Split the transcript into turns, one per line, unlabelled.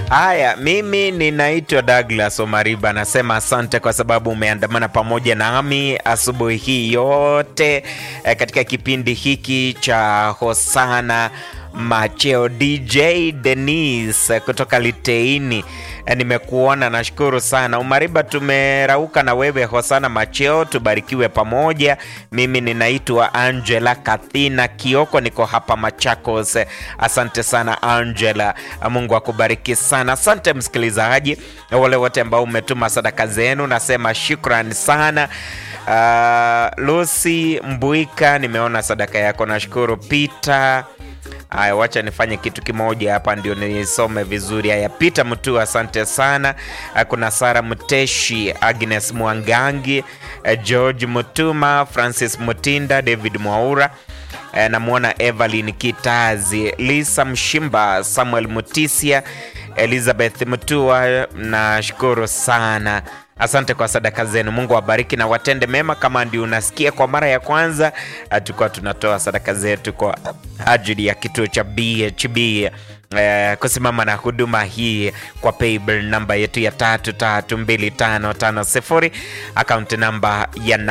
Haya, mimi ninaitwa Douglas Omariba, nasema asante kwa sababu umeandamana pamoja nami asubuhi hii yote eh, katika kipindi hiki cha Hosana Macheo. DJ Denis kutoka Liteini, eh, nimekuona, nashukuru sana Umariba. Tumerauka na wewe Hosana Macheo, tubarikiwe pamoja. Mimi ninaitwa Angela Kathina Kioko, niko hapa Machakos. Asante sana Angela, Mungu akubariki sana. Asante msikilizaji, wale wote ambao umetuma sadaka zenu, nasema shukran sana. Uh, Lucy Mbuika, nimeona sadaka yako, nashukuru. Peter Aya, wacha nifanye kitu kimoja hapa ndio nisome vizuri. Haya, Peter Mtu, asante sana. Kuna Sara Mteshi, Agnes Mwangangi, George Mutuma, Francis Mutinda, David Mwaura, namwona Evelyn Kitazi, Lisa Mshimba, Samuel Mutisia, Elizabeth Mutua, nashukuru sana. Asante kwa sadaka zenu. Mungu awabariki na watende mema. Kama ndio unasikia kwa mara ya kwanza, tulikuwa tunatoa sadaka zetu kwa ajili ya kituo cha BHB eh, kusimama na huduma hii kwa paybill namba yetu ya tatu tatu mbili tano tano sifuri akaunti namba ya